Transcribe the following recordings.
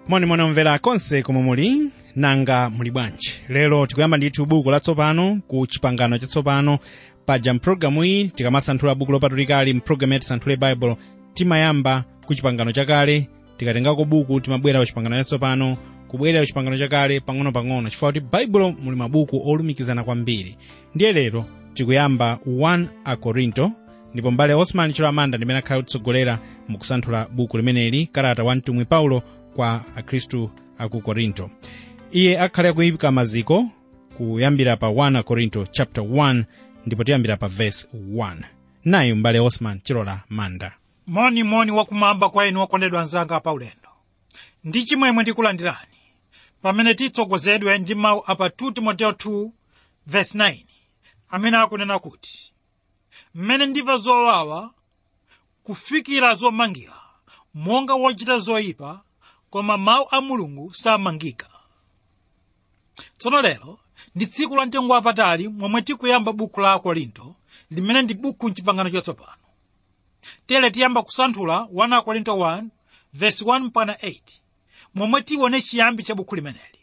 monimoni omvera konse komwe muli nanga muli bwanji lero tikuyamba ndithu buku latsopano ku chipangano chatsopano paja mpulogalamu iyi tikamasanthula buku lopatulikali mpulogalamu yati santhule baibulo timayamba ku chipangano chakale tikatengako buku timabwera ku chipangano chatsopano kubwerera ku chipangano chakale pang'ono-pang'ono chifukwa kuti baibulo muli mabuku olumikizana kwambiri ndiye lero tikuyamba 1 akorinto ndipo mbale osman chilamanda ndimene akhala kutsogolera mukusanthula buku limeneli kalata wa mtumwi paulo kwa akhristu aku korinto iye akhale akuyika maziko kuyambira pa 1 akorinto chapter 1 ndipo tiyambira pa verse 1 nayi mbale osman chilola manda monimoni wakumwamba kwa inu okondedwa anzanga paulendo ndi chimwemwe ndikulandirani pamene titsogozedwe ndi mawu apa 2 timoteo 2 verse 9 amene akunena kuti mmene ndimva zowawa kufikira zomangira monga wochita zoyipa koma mawu a mulungu samangika tsono lero ndi tsiku la mtengo wapatali momwe tikuyamba buku la akorinto limene ndi buku mchipangano chatsopano tere tiyamba kusanthula 1 akorinto 1 verse 1 mpaka 8 momwe tione chiyambi cha buku limeneli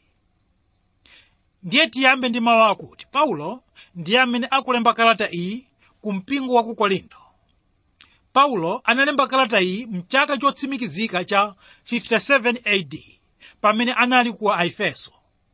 ndiye tiyambe ndi mawu akuti paulo ndiye amene akulemba kalata iyi ku mpingo wa ku korinto paulo analemba kalata iyi mchaka chotsimikizika cha 57 ad pamene anali ku aefeso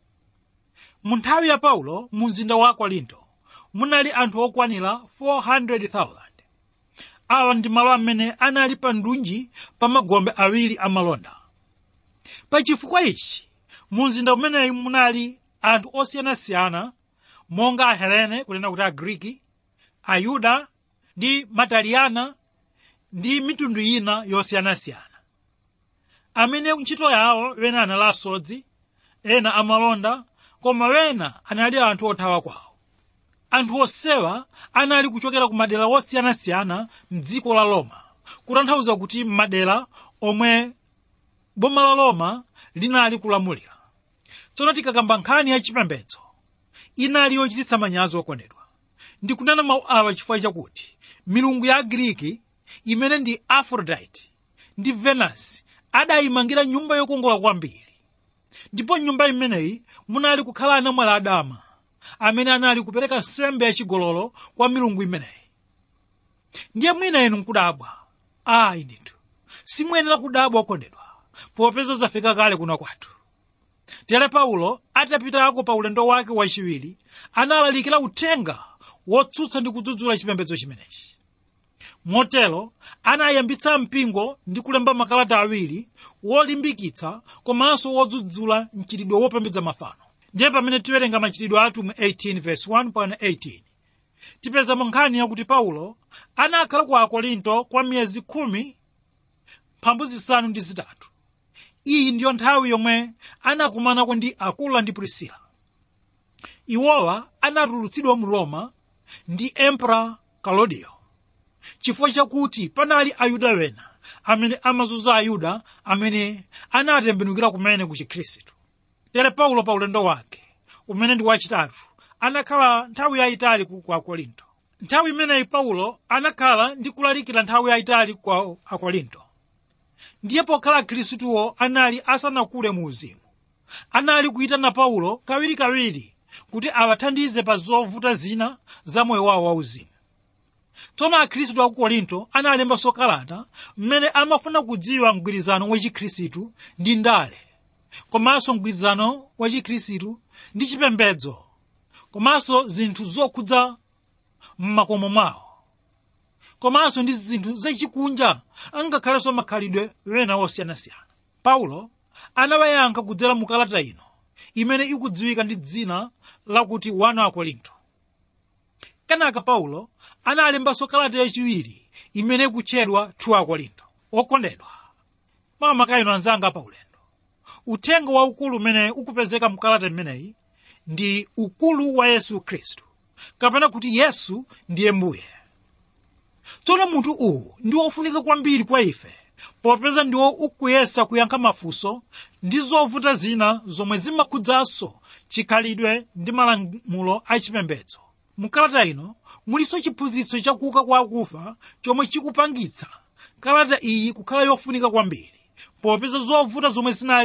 mu nthawi ya paulo mu mzinda wa korinto munali anthu okwanira 400,000 awa ndi malo amene anali pa ndunji pa magombe awiri amalonda pa chifukwa ichi mu mzinda umeneyu munali anthu osiyanasiyana monga ahelene kunena kuti agriki ayuda ndi mataliyana ndi mitundu ina yosiyanasiyana amene ntchito yawo wena anali asodzi ena amalonda koma wena anali anthu othawa kwawo anthu onsewa anali kuchokera ku madera osiyanasiyana mdziko la roma kutanthauza kuti madera omwe boma la roma linali kulamulira tsono tikakamba nkhani yachipembedzo inali yochititsa manyazi okondedwa ndikunena mawu awa chifukwa chakuti milungu ya agriki imene ndi aphrodite ndi venus adayimangira nyumba yokongola kwambiri ndipo nyumba imeneyi munali kukhala anamwali adama amene anali kupereka nsembe yachigololo kwa milungu imeneyi ndiye mwina inu nkudabwa ayi ndithu simuyenera kudabwa okondedwa popeza zafika kale kuno kwathu tere paulo atapitako pa ulendo wake wachiwiri analalikira uthenga wotsutsa ndi kudzudzula chipembedzo chimenechi motero anayambitsa mpingo ndi kulemba makalata awiri wolimbikitsa komanso wodzudzula mchitidwe wopembedza mafano ndiye pamene tiwerenga machitidwe atumwi 18 verse 1 pana 18 tipezamo nkhani yakuti paulo anakhala ku akorinto kwa miyezi khumi mphambu zisanu ndi zitatu iyi ndiyo nthawi yomwe anakumanako ndi akula ndi prisila iwowa anatulutsidwa mu roma ndi emperor claudio chifukwa chakuti panali ayuda wena amene amazunza ayuda amene anatembenukira kumene ku chikhristu tere paulo pa ulendo wake umene ndi wachitatu anakhala nthawi yayitali ku akorinto nthawi imeneyi paulo anakhala ndi kulalikira nthawi yayitali ku akorinto ndiye pokhala akhristuwo anali asanakule mu uzimu anali kuyitana paulo kawirikawiri kuti awathandize pa zovuta zina za moyo wawo wauzimu tsono akhristu aku korinto analembanso kalata mmene amafuna kudziwa mgwirizano wachikhristu ndi ndale komanso mgwirizano wachikhristu ndi chipembedzo komanso zinthu zokhudza m'makomo mwawo komanso ndi zinthu zachikunja angakhalenso makhalidwe wena wosiyanasiyana paulo anawayankha kudzera mu kalata ino imene ikudziwika ndi dzina lakuti 1 akorinto kenaka paulo analembanso kalata yachiwiri imene ikutchedwa 2 akorinto okondedwa makamaka anzanga pa ulendo uthenga waukulu umene ukupezeka mkalata imeneyi ndi ukulu wa yesu khristu kapena kuti yesu ndiye mbuye tsono munthu uwu ndi wofunika kwambiri kwa ife popeza ndiwo ukuyesa kuyankha mafunso ndi zovuta zina zomwe zimakhudzanso chikhalidwe ndi malamulo achipembedzo mukalata ino mulinso chiphunzitso chakuuka kwa akufa chomwe chikupangitsa kalata iyi kukhala yofunika kwambiri popeza zovuta zomwe zinali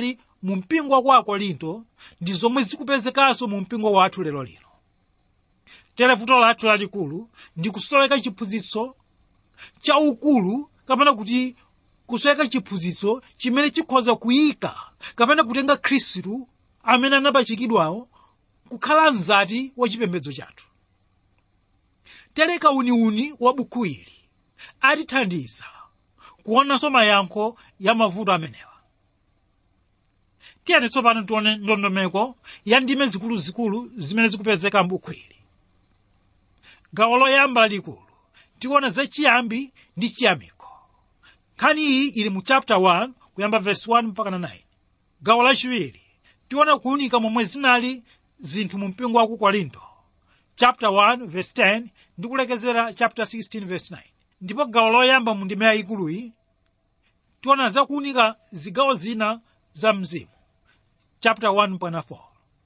mu mpingo wa kwa akorinto ndi zomwe zikupezekanso mu mpingo wathu lero lino tere vuto lathu lalikulu ndi kusoweka chiphunzitso cha ukulu kapena kuti kusoweka chiphunzitso chimene chikhoza kuyika kapena kutenga khristu amene anapachikidwawo kukhala mzati wa chipembedzo chathu tereka uniuni wa buku ili atithandiza kuonanso mayankho ya mavuto amenewa tiyeni tsopano tione ndondomeko ya ndime zikuluzikulu zimene zikupezeka m'buku ili gawo loyamba lalikulu tiona zachiyambi ndi chiyamiko nkhani iyi ili mu chapter 1 kuyamba verse 1 mpaka na 9 gawo lachiwiri tiona kuwunika momwe zinali zinthu mu mpingo wa ku korinto chapter 1 verse 10 ndi kulekezera chapter 16 verse 9 ndipo gawo loyamba mu ndime yayikuluyi tiona zakuwunika zigawo zina za mzimu chapter 1 mpaka 4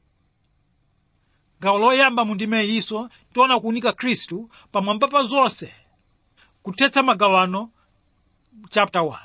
gawo loyamba mu ndime iyinso tiona kuwunika khristu pamwamba pa zonse kuthetsa magawano chapter 1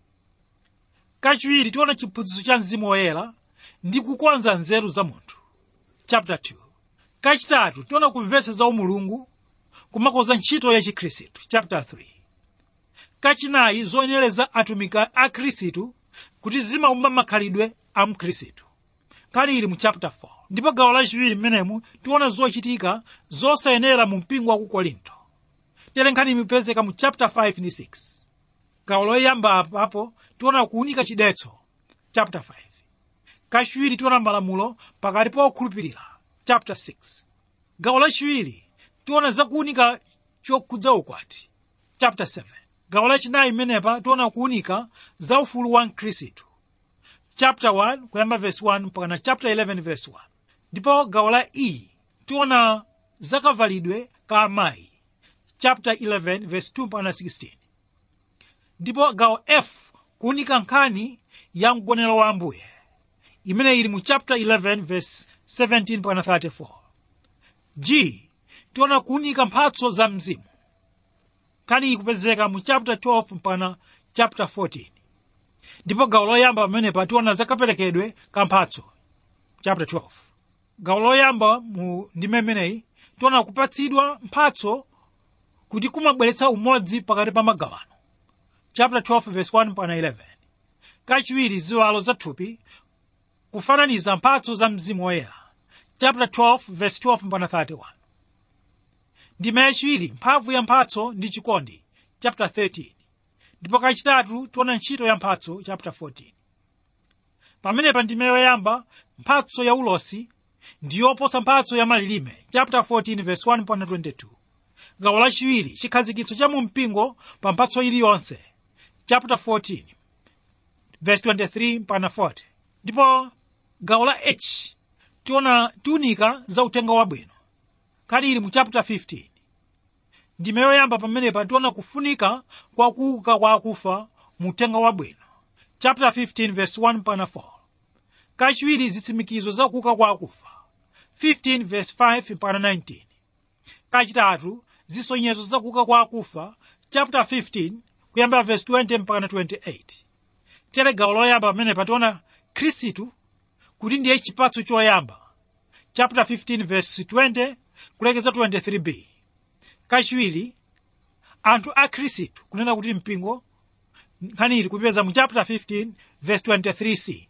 kachiwiri tiona chiphunzitso cha mzimu woyera ndi kukonza nzeru za munthu chapter 2 kachitatu tiona kumvetsa za umulungu kumakonza ntchito ya chikhristu chapter 3 kachinayi zoyenereza atumiki a khristu kuti zimaumba makhalidwe a mkhristu nkhani ili mu chapter 4 ndipo gawo lachiwiri mmenemu tiona zochitika zosayenera mu mpingo wa ku korinto tere nkhani imipezeka mu chapter 5 ndi 6 gawo loyamba apapo tiona kuwunika chidetso chapter 5 kachiwiri tiona malamulo pakati pa okhulupirira chapter 6 gawo lachiwiri tiona zakuwunika chokhudza ukwati chapter 7 gawo lachinayi mmenepa tiona kuwunika za ufulu wa mkhristu chapter 1 kuyamba verse 1 mpaka na chapter 11 verse 1 ndipo gawo la e tiona zakavalidwe ka amayi chapter 11 verse 2 mpaka na 16 ndipo gawo f kuwunika nkhani ya mgonero wa ambuye imene ili mu chapter 11 verse 17 mpaka na 34 g tiona kuwunika mphatso za mzimu nkhani iyi kupezeka mu chapter 12 mpaka chapter 14 ndipo gawo loyamba pamenepa tiona zakaperekedwe ka mphatso chapter 12 gawo loyamba mu ndime imeneyi tiona kupatsidwa mphatso kuti kumabweretsa umodzi pakati pa magawano chapter 12 verse 1 mpaka 11 kachiwiri ziwalo za thupi kufananiza mphatso za mzimu woyera chapter 12 verse 12 mpaka 31 ndime yachiwiri mphamvu ya mphatso ndi chikondi chapter 13 ndipo kachitatu tiona ntchito ya mphatso chapter 14 pamenepa ndime yoyamba mphatso ya ulosi ndi yoposa mphatso ya malilime chapter 14 verse 1 mpaka 22 gawo lachiwiri chikhazikitso cha mu mpingo pa mphatso iliyonse chapter 14 verse 23 mpaka 40 ndipo gawo la h tiona tiunika za utenga wabwino kali ili mu chapter 15 ndime yoyamba pamenepa tiona kufunika kwa kuuka kwa akufa mu utenga wabwino chapter 15 verse 1 mpaka 4 kachiwiri zitsimikizo za kuuka kwa akufa 15 verse 5 mpaka 19 kachitatu zisonyezo za kuuka kwa akufa chapter 15 kuyambira verse 20 mpaka 28 tere gawo loyamba pamenepa tiona khristu kuti ndiye chipatso choyamba chapter 15 verse 20 kulekeza 23b kachiwiri anthu a khristu kunena kuti mpingo nkhani ili kupeza mu chapter 15 verse 23c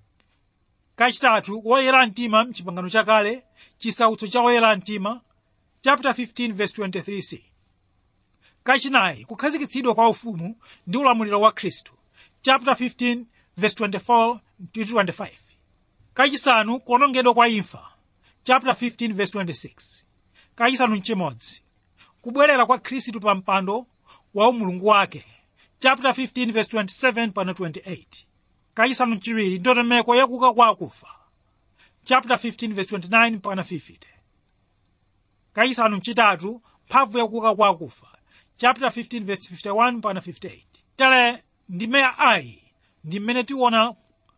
kachitatu woyera mtima mchipangano chakale chisautso cha woyera mtima chapter 15 verse 23c kachinayi kukhazikitsidwa kwa ufumu ndi ulamuliro wa khristu chapter 15 verse 24 to 25 kachisanu kuonongedwa kwa imfa chapter 15 verse 26 kachisanu mchimodzi kubwerera kwa khristu pa mpando wa umulungu wake chapter 15 verse 27 pana 28 kachisanu mchiwiri ndondomeko yakuka kwa akufa chapter 15 verse 29 pana 50 kachisanu mchitatu mphamvu yakuka kwa akufa chapter 15 verse 51 pana 58 tale ndime ya ayi ndi mmene tiona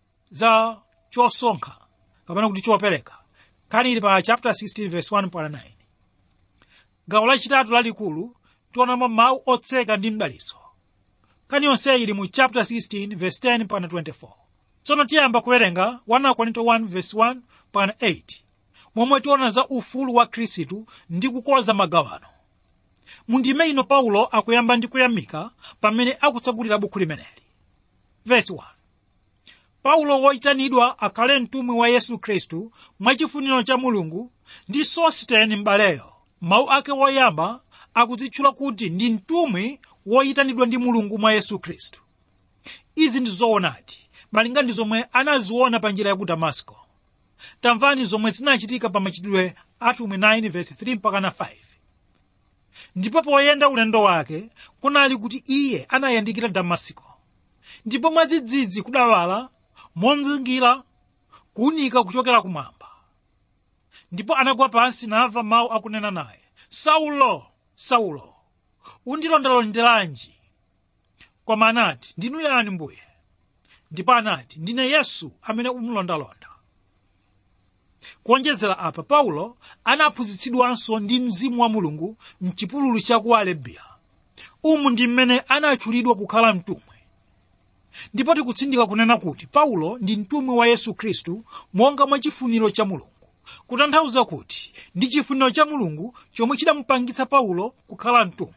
za chosonkha kapena kuti chopereka nkhani ili pa chapter 16 verse 1 pana 9 gawo lachitatu lalikulu tionamo mawu otseka ndi mdalitso nkhani yonse ili mu chapter 16 verse 10 pana 24 tsono tiyamba kuwerenga 1 korinto 1 verse 1 pana 8 momwe tiona za ufulu wa khristu ndi kukonza magawano mundime ino paulo akuyamba ndi kuyamika pamene akutsegulira bukhu limeneli verse 1 paulo woyitanidwa akhale mtumwi wa yesu khristu mwachifuniro cha mulungu ndi sositeni m'baleyo mawu ake woyamba akudzitchula kuti ndi mtumwi woyitanidwa ndi mulungu mwa yesu khristu izi ndi zoonadi malinga ndi zomwe anaziona pa njira ya ku damasko tamvani zomwe zinachitika pa machitidwe atumwi 9 verse 3 mpaka na 5 ndipo poyenda ulendo wake kunali kuti iye anayandikira damasiko ndipo mwadzidzidzi kudawala monzingira kuwunika kuchokera kumwamba ndipo anagwa pansi namva mawu akunena naye saulo saulo undilondalondelanji koma anati ndinu yani mbuye ndipo anati ndine yesu amene umulondalonda kuonjezera apa paulo anaphunzitsidwanso ndi mzimu wa mulungu mchipululu cha ku arabiya umu ndi mmene anatchulidwa kukhala mtumwi ndipo tikutsindika kunena kuti paulo ndi mtumwi wa yesu khristu monga mwa chifuniro cha mulungu kutanthauza kuti ndi chifuniro cha mulungu chomwe chidamupangitsa paulo kukhala mtumwi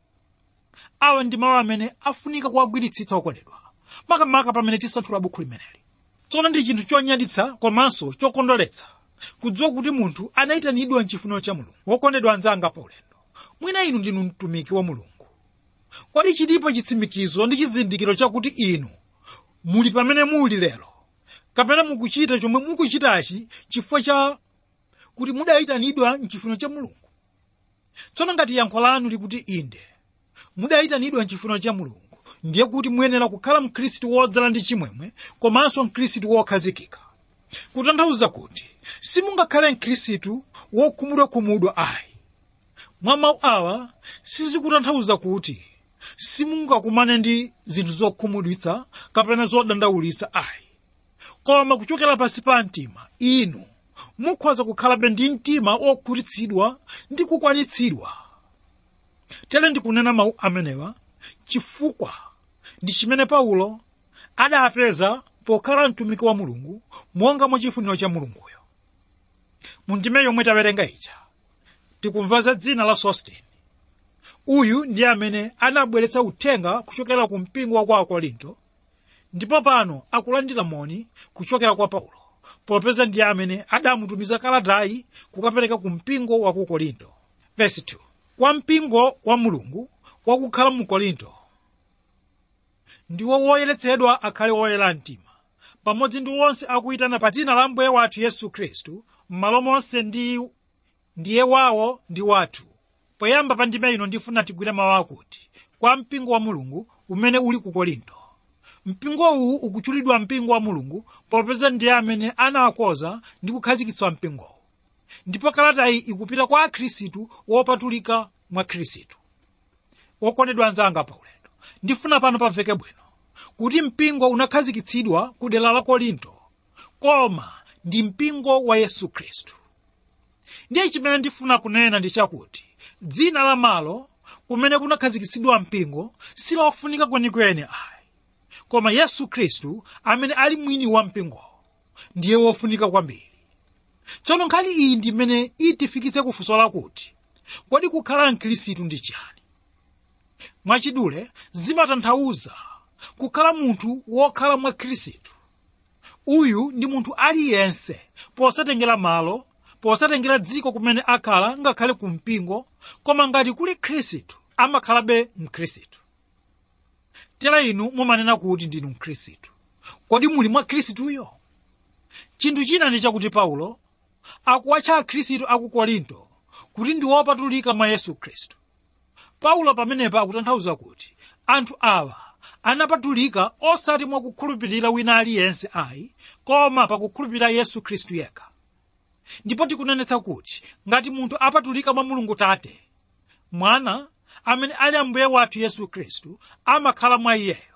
awa ndi mawu amene afunika kuwagwiritsitsa okondedwa makamaka pamene tisanthula bukhu limeneli tsono ndi chinthu chonyaditsa komanso chokondweretsa kudziwa kuti munthu anayitanidwa mchifuniro cha mulungu wokondedwa anzanga pa ulendo mwina inu ndinu mtumiki wa mulungu kodi chilipo chitsimikizo ndi chizindikiro chakuti inu muli pamene muli lero kapena mukuchita chomwe mukuchitachi chifukwa cha kuti mudayitanidwa mchifuniro cha mulungu tsono ngati yankho lanu likuti inde mudayitanidwa mchifuniro cha mulungu ndiye kuti muyenera kukhala mkhristu wodzala ndi chimwemwe komanso mkhristu wokhazikika kutanthauza kuti simungakhale mkhristu wokhumudwakhumudwa ayi mwa mawu awa sizikutanthauza kuti simungakumane ndi zinthu zokhumudwitsa kapena zodandaulitsa ayi koma kuchokera pansi pa mtima inu mukhoza kukhalabe ndi mtima okhutitsidwa ndi kukwanitsidwa tere ndikunena mawu amenewa chifukwa ndi chimene paulo adapeza pokhala mtumiki wa mulungu monga mwa chifuniro cha mulunguyo mu ndime yomwe tawerenga ija tikumva za dzina la sostene uyu ndi amene anabweretsa uthenga kuchokera ku mpingo wa kwa akorinto ndipo pano akulandira moni kuchokera kwa paulo popeza ndi amene adamutumiza kalatayi kukapereka ku mpingo wa ku korinto Verse 2. kwa mpingo wa mulungu wakukhala mu korinto ndiwo woyeretsedwa akhale woyera mtima pamodzi ndi wonse akuyitana pa dzina la mbuye wathu yesu khristu m'malo monse ndi ndiye wawo ndi wathu poyamba pa ndime ino ndifuna tigwire mawu akuti kwa mpingo wa mulungu umene uli ku korinto mpingo uwu ukutchulidwa mpingo wa mulungu popeza ndiye amene anawakoza ndi kukhazikitsa mpingowu ndipo kalatayi ikupita kwa akhristu wopatulika mwa khristu wokondedwa anzanga pa ulendo ndifuna pano pamveke bwino kuti mpingo unakhazikitsidwa ku dera la korinto koma ndi mpingo wa yesu khristu ndiye chimene ndifuna kunena ndi chakuti dzina la malo kumene kunakhazikitsidwa mpingo silofunika kwenikweni ayi koma yesu khristu amene ali mwini wa mpingowo ndiye wofunika kwambiri tsono nkhani iyi ndi imene itifikitse kufunso lakuti kodi kukhala mkhristu ndi chiyani mwachidule zimatanthauza kukhala munthu wokhala mwa khristu uyu ndi munthu aliyense posatengera malo posatengera dziko kumene akhala ngakhale ku mpingo koma ngati kuli khristu amakhalabe mkhristu tera inu mumanena kuti ndinu mkhristu kodi muli mwa khristuyo chinthu china ndi chakuti paulo akuwatcha akhristu aku korinto kuti ndi wopatulika mwa yesu khristu paulo pamenepa akutanthauza kuti anthu awa anapatulika osati mwa kukhulupirira wina aliyense ayi koma pakukhulupirira yesu khristu yekha ndipo tikunenetsa kuti ngati munthu apatulika mwa mulungu tate mwana amene ali ambuye wathu yesu khristu amakhala mwa iyeyo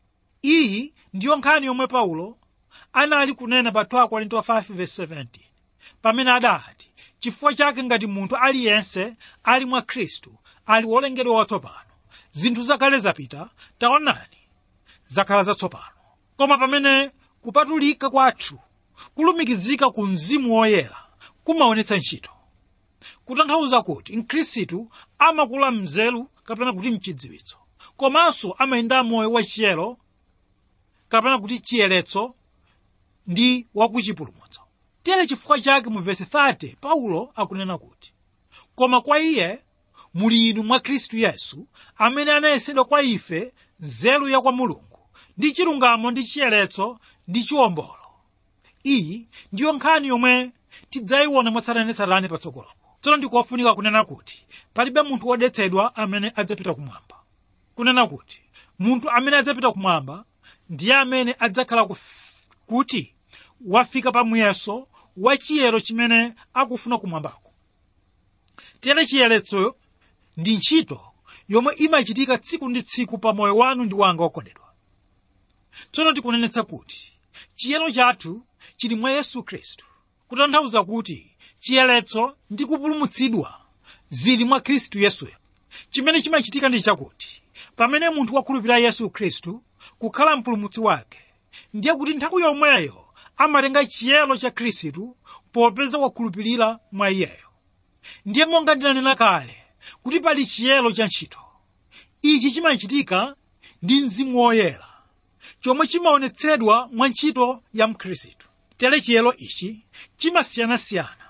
iyi ndiyo nkhani yomwe paulo anali kunena pa 2 korinto 5:17 pamene adati chifukwa chake ngati munthu aliyense ali mwa khristu ali wolengedwa watsopano zinthu zakale zapita taonani zakhala zatsopano koma pamene kupatulika kwathu kulumikizika ku mzimu woyera kumaonetsa ntchito kutanthauza kuti mkhristu amakula mnzeru kapena kuti mchidziwitso komanso amayenda moyo wachiyero kapena kuti chiyeretso ndi wakuchipulumutso tere chifukwa chake mu vesi 30 paulo akunena kuti koma kwa iye muli inu mwa khristu yesu amene anayesedwa kwa ife nzeru ya kwa mulungu ndi chilungamo ndi chiyeretso ndi chiwombolo iyi ndiyo nkhani yomwe tidzayiona mwatsatanetsatane patsogolopo tsono ndikofunika kunena kuti palibe munthu wodetsedwa amene adzapita kumwamba kunena kuti munthu amene adzapita kumwamba ndiye amene adzakhala kuf- kuti wafika pa muyeso wa chiyero chimene akufuna kumwambako tere chiyeretso ndi ntchito yomwe imachitika tsiku ndi tsiku pa moyo wanu ndi wanga wokondedwa tsono tikunenetsa kuti chiyero chathu chili mwa yesu khristu kutanthauza kuti chiyeretso ndi kupulumutsidwa zili mwa khristu yesuyo chimene chimachitika ndi chakuti pamene munthu wakhulupirira yesu khristu kukhala mpulumutsi wake ndiye kuti nthawi yomweyo amatenga chiyero cha khristu popeza wakhulupirira mwa iyeyo ndiye monga ndinanena kale kuti pali chiyero cha ntchito ichi chimachitika ndi mzimu woyera chomwe chimaonetsedwa mwa ntchito ya mkhristu tere chiyero ichi chimasiyanasiyana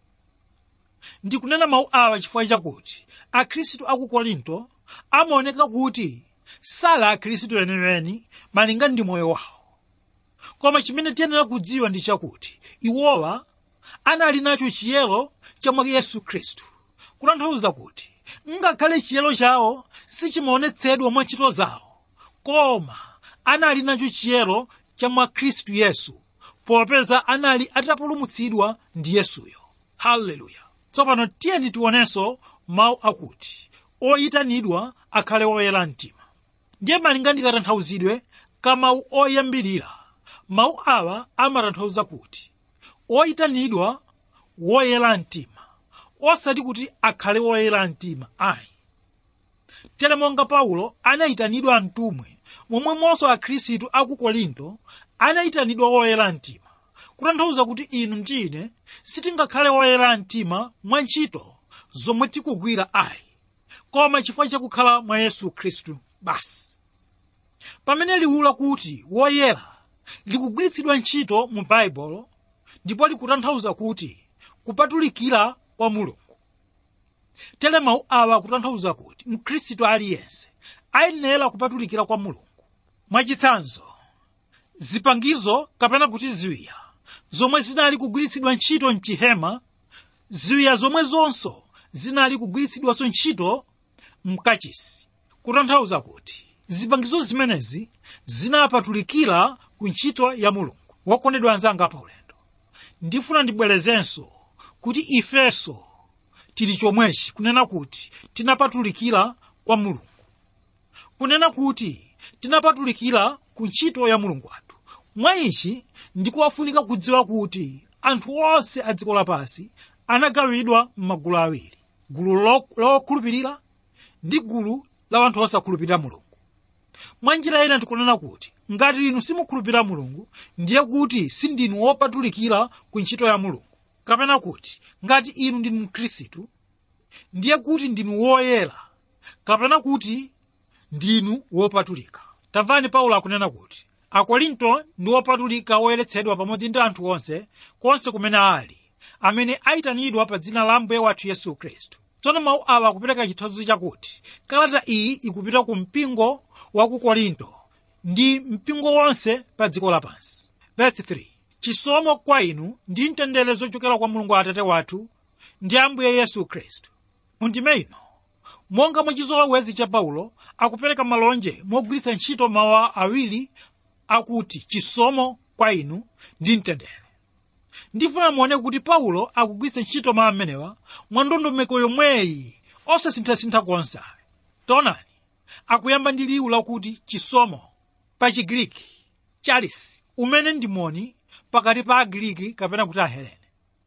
ndikunena mawu awa chifukwa chakuti akhristu aku korinto amaoneka kuti sali akhristu eniweni malinga ndi moyo wawo koma chimene tiyenera kudziwa ndi chakuti iwowa anali nacho chiyero cha mwa yesu khristu kutanthauza kuti ngakhale chiyero chawo sichimaonetsedwa mwa ntchito zawo koma anali nacho chiyero cha mwa khristu yesu popeza anali atapulumutsidwa ndi yesuyo haleluya tsopano tiyeni tionenso mawu akuti oyitanidwa akhale oyera mtima ndiye malinga ndi katanthauzidwe ka mawu oyambirira mawu awa amatanthauza kuti oyitanidwa woyera mtima osati kuti akhale woyera mtima ayi tere monga paulo anayitanidwa mtumwi momwemonso akhristu aku korinto anayitanidwa woyera mtima kutanthauza kuti inu ndine sitingakhale woyera mtima mwa ntchito zomwe tikugwira ayi koma chifukwa chakukhala mwa yesu khristu basi pamene liwu lakuti woyera likugwiritsidwa ntchito mu baibulo ndipo likutanthauza kuti kupatulikira kwa mulungu tere mawu awa akutanthauza kuti mkhristu aliyense ayenera kupatulikira kwa mulungu mwachitsanzo zipangizo kapena kuti ziwiya zomwe zinali kugwiritsidwa ntchito mchihema ziwiya zomwe zonso zinali kugwiritsidwanso ntchito mkachisi kutanthauza kuti zipangizo zimenezi zinapatulikira ku ntchito ya mulungu wokondedwa anzanga pa ulendo ndifuna ndibwerezenso kuti ifenso tili chomwechi kunena kuti tinapatulikira kwa mulungu kunena kuti tinapatulikira ku ntchito ya mulungu wathu mwa ichi ndikuwafunika kudziwa kuti anthu onse a dziko lapansi anagawidwa m'magulu awiri gulu lo- lokhulupirira ndi gulu la anthu osakhulupirira mulungu mwa njira ina ndikunena kuti ngati inu simukhulupirira mulungu ndiye kuti sindinu wopatulikira ku ntchito ya mulungu kapena kuti ngati inu ndinu mkhristu ndiye kuti ndinu woyera kapena kuti ndinu wopatulika tamvani paulo akunena kuti akorinto ndi wopatulika woyeretsedwa pamodzi ndi anthu onse konse kumene ali amene ayitanidwa pa dzina la mbuye wathu yesu khristu tsono mawu awa akupereka chithunzi chakuti kalata iyi ikupita ku mpingo wa ku korinto ndi mpingo wonse pa dziko lapansi verse 3 chisomo kwa inu ndi mtendere zochokera kwa mulungu atate wathu ndi ambuye yesu khristu mundime ino monga mwachizolowezi cha paulo akupereka malonje mogwiritsa ntchito mawu awiri akuti chisomo kwa inu ndi mtendere ndifuna muone kuti paulo akugwiritsa ntchito mawu amenewa mwa ndondomeko yomweyi osasinthasintha konse taonani akuyamba ndi liwu lakuti chisomo pa chigiriki charis umene ndi moni pakati pa agiriki kapena kuti ahelene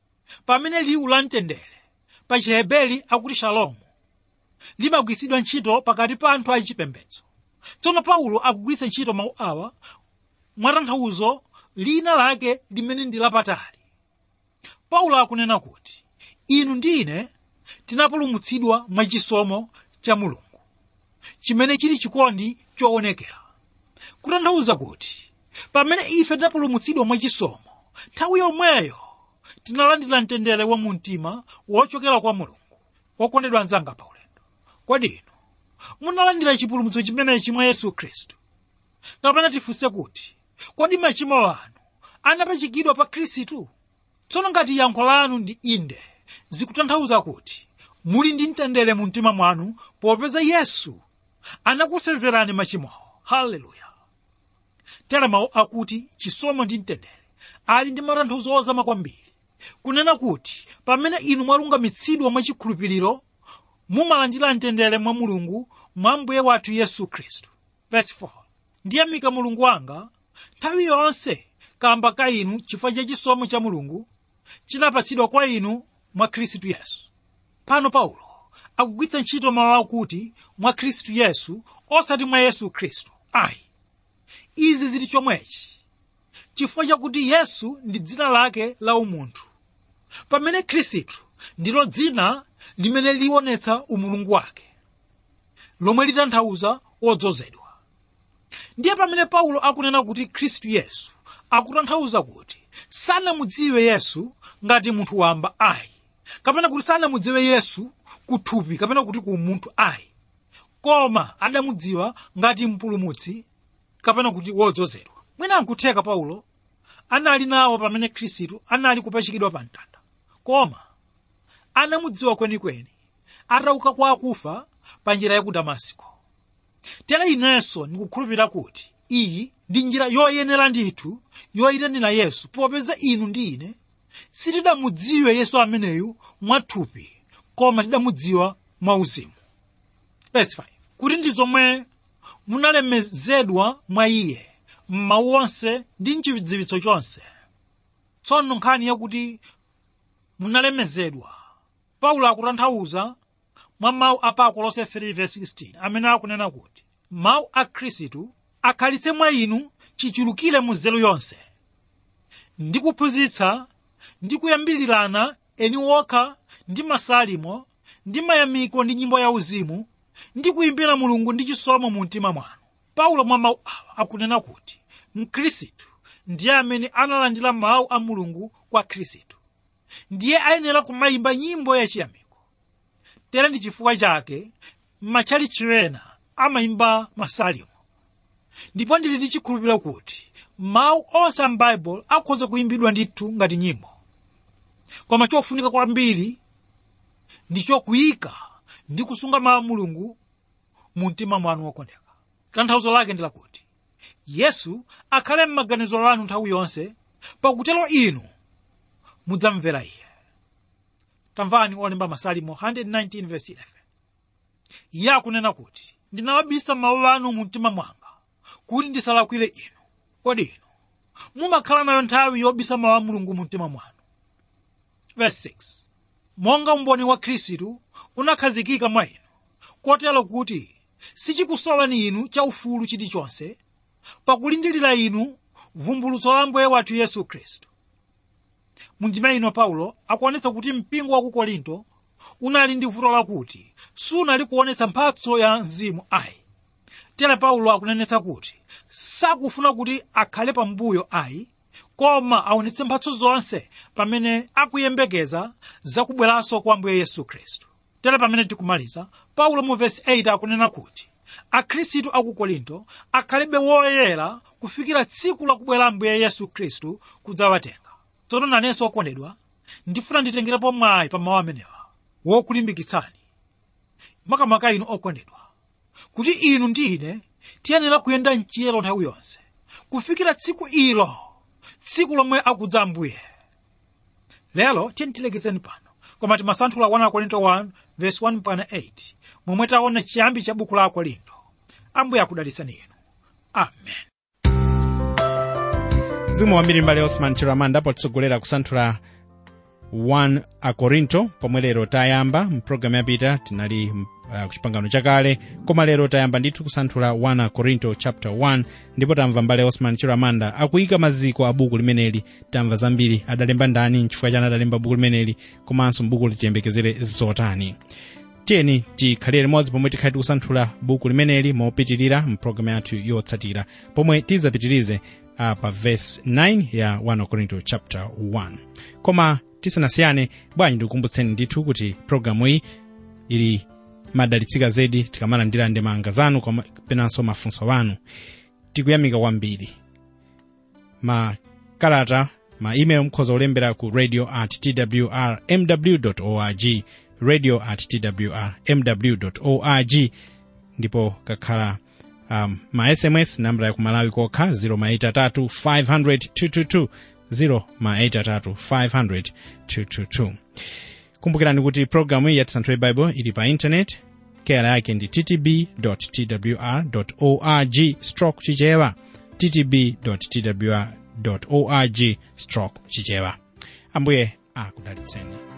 pamene liwu la mtendere pa chiheberi akuti shalomu limagwiritsidwa ntchito pakati pa anthu achipembedzo tsono paulo akugwiritsa ntchito mawu awa mwatanthauzo lina lake limene ndi lapatali paulo akunena kuti inu ndi ine tinapulumutsidwa mwachisomo cha mulungu chimene chili chikondi choonekera kutanthauza kuti pamene ife tinapulumutsidwa mwachisomo nthawi yomweyo tinalandira mtendere wa mumtima wochokera kwa mulungu wokondedwa anzanga paulendo kodi inu munalandira chipulumutso chimenechi mwa yesu khristu kapena tifunse kuti kodi machimo anu anapachikidwa pa khristu tsono ngati yankho lanu ndi inde zikutanthauza kuti muli ndi mtendere mu mtima mwanu popeza yesu anakuserverani machimowo haleluya tere mawu akuti chisomo ndi mtendere ali ndi matanthauzo ozama kwambiri kunena kuti pamene inu mwalungamitsidwa mwachikhulupiriro mumalandira mtendere mwa mulungu mwa mbuye wathu yesu khristu verse 4 ndiyamika mulungu wanga nthawi yonse kamba ka inu chifukwa cha chisomo cha mulungu chinapatsidwa kwa inu mwa khristu yesu pano paulo akugwiritsa ntchito mawu akuti mwa khristu yesu osati mwa yesu khristu ayi izi zili chomwechi chifukwa chakuti yesu ndi dzina lake la umunthu pamene khristu ndilo dzina limene liwonetsa umulungu wake lomwe litanthauza wodzozedwa ndiye pamene paulo akunena kuti khristu yesu akutanthauza kuti sanamudziwe yesu ngati munthu wamba ayi kapena kuti sanamudziwe yesu kuthupi kapena kuti ku munthu ayi koma adamudziwa ngati mpulumutsi kapena kuti wodzozedwa mwina ankutheka paulo anali nawo pamene khristu anali kupachikidwa pa mtanda koma anamudziwa kwenikweni atauka kwa akufa pa njira ya ku damasiko tere inenso ndikukhulupirira kuti iyi ndi njira yoyenera ndithu yoyitanira yesu popeza inu ndi ine sitidamudziwe yesu ameneyu mwathupi koma tidamudziwa mwauzimu verse 5 kuti ndi zomwe munalemezedwa mwa iye m'mawu onse ndi mchidziwitso chonse tsono nkhani yakuti munalemezedwa paulo akutanthauza mwa mawu a pa kolose 3:16 amene akunena kuti mawu a khristu akhalitse mwa inu chichulukire mu nzeru yonse ndi kuphunzitsa ndi kuyambirirana eni wokha ndi masalimo ndi mayamiko ndi nyimbo yauzimu ndi kuyimbira mulungu ndi chisomo mu mtima mwanu paulo mwa mawu awa akunena kuti mkhristu ndiye amene analandira mawu a mulungu kwa khristu ndiye ayenera kumayimba nyimbo yachiyamiko tere ndi chifukwa chake m'matchalichi ena amayimba masalimo ndipo ndili ndi chikhulupiriro kuti mawu onse a m'baibulo akhoza kuyimbidwa ndithu ngati nyimbo koma chofunika kwambiri ndi chokuyika ndi kusunga mawu a mulungu mu mtima mwanu wokondeka tanthauzo lake ndi lakuti yesu akhale m'maganizo anu nthawi yonse pakutero inu mudzamvera iye tamvani olemba masalimo 119 verse 11 iye akunena kuti ndinawabisa mawu anu mu mtima mwanga kuti ndisalakwire inu kodi inu mumakhala nayo nthawi yobisa mawu a mulungu mu mtima mwanu verse 6 monga umboni wa khristu unakhazikika mwa inu kotero kuti sichikusowani inu chaufulu chilichonse pakulindirira inu vumbulutso la mbuye wathu yesu khristu mundima ino paulo akuonetsa kuti mpingo wa ku korinto unali ndi vuto lakuti sunali kuonetsa mphatso ya mzimu ayi tere paulo akunenetsa kuti sakufuna kuti akhale pambuyo ayi koma aonetse mphatso zonse pamene akuyembekeza zakubweranso kwa ambuye yesu khristu tere pamene tikumaliza paulo mu vesi 8 akunena kuti akhristu aku korinto akhalibe woyera kufikira tsiku lakubwera ambuye yesu khristu kudzawatenga tsono nanenso okondedwa ndifuna nditengerepo mwayi pa mawu amenewa wokulimbikitsani makamaka inu okondedwa kuti inu ndi ine tiyenera kuyenda mchiyero nthawi yonse kufikira tsiku ilo tsiku lomwe akudza ambuye lero tiye tilekezeni pano koma timasanthula 1 korinto 1 verse 1 mpaka 8 momwe taona chiyambi cha buku la akorinto ambuye akudalitseni inu amen mzimu wambiri mbale osman chiramanda potitsogolera kusanthula 1 akorinto pomwe lero tayamba mpulogalamu yapita tinali uh, kuchipangano chakale koma lero tayamba ndithu kusanthula 1 akorinto chapter 1 ndipo tamva mbale osman chiramanda akuyika maziko a buku limeneli tamva zambiri adalemba ndani nchifukwa chani adalemba buku limeneli komanso buku litiyembekezere zotani tiyeni tikhalire limodzi pomwe tikhale tikusanthula buku limeneli mopitirira mpulogalamu yathu yotsatira pomwe tizapitirize uh, pa verse 9 ya 1 korinto chapter 1 koma tisanasiyane bwanji ndikukumbutseni ndithu kuti programu iyi ili madalitsika zedi tikamalandira ndemanga zanu penanso mafunso anu tikuyamika kwambiri makalata ma email mukhoza kulembera ku radio at twr mw org radio at twr mw org ndipo kakhala um, ma sms nambala ya kumalawi kokha 0 500 0 500 222 kumbukirani kuti programu iyi ya tisanthule bible ili pa intanet keyala yake ndi ttb twr org stroke chichewa ttb twr org stroke chichewa ambuye akudalitseni